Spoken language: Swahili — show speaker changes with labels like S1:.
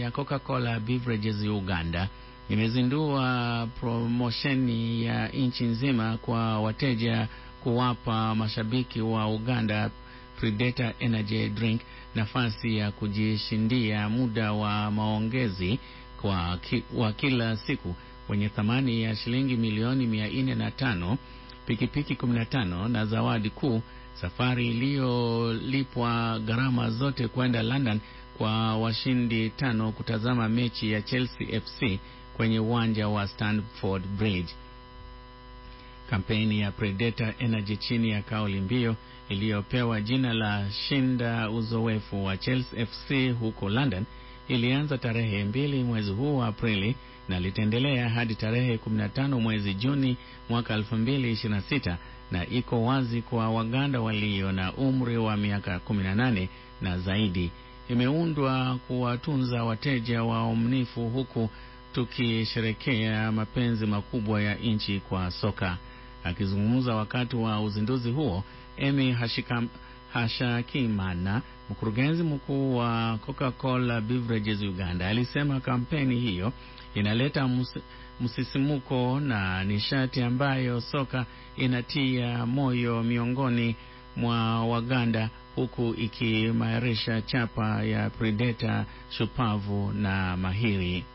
S1: ya Coca-Cola Beverages Uganda imezindua promosheni ya nchi nzima kwa wateja kuwapa mashabiki wa Uganda Predator Energy Drink nafasi ya kujishindia muda wa maongezi kwa ki, wa kila siku wenye thamani ya shilingi milioni mia nne na tano, pikipiki 15 na zawadi kuu, safari iliyolipwa gharama zote kwenda London kwa washindi tano kutazama mechi ya Chelsea FC kwenye uwanja wa Stamford Bridge. Kampeni ya Predator Energy chini ya kauli mbiu iliyopewa jina la shinda uzoefu wa Chelsea FC huko London ilianza tarehe mbili mwezi huu wa Aprili na litaendelea hadi tarehe 15 mwezi Juni mwaka 2026 na iko wazi kwa Waganda walio na umri wa miaka 18 na zaidi. Imeundwa kuwatunza wateja waaminifu huku tukisherekea mapenzi makubwa ya nchi kwa soka. Akizungumza wakati wa uzinduzi huo, Emi Hashikam, Hashakimana, mkurugenzi mkuu wa Coca-Cola Beverages Uganda, alisema kampeni hiyo inaleta mus, msisimuko na nishati ambayo soka inatia moyo miongoni mwa Waganda huku ikiimarisha chapa ya Predator shupavu na mahiri.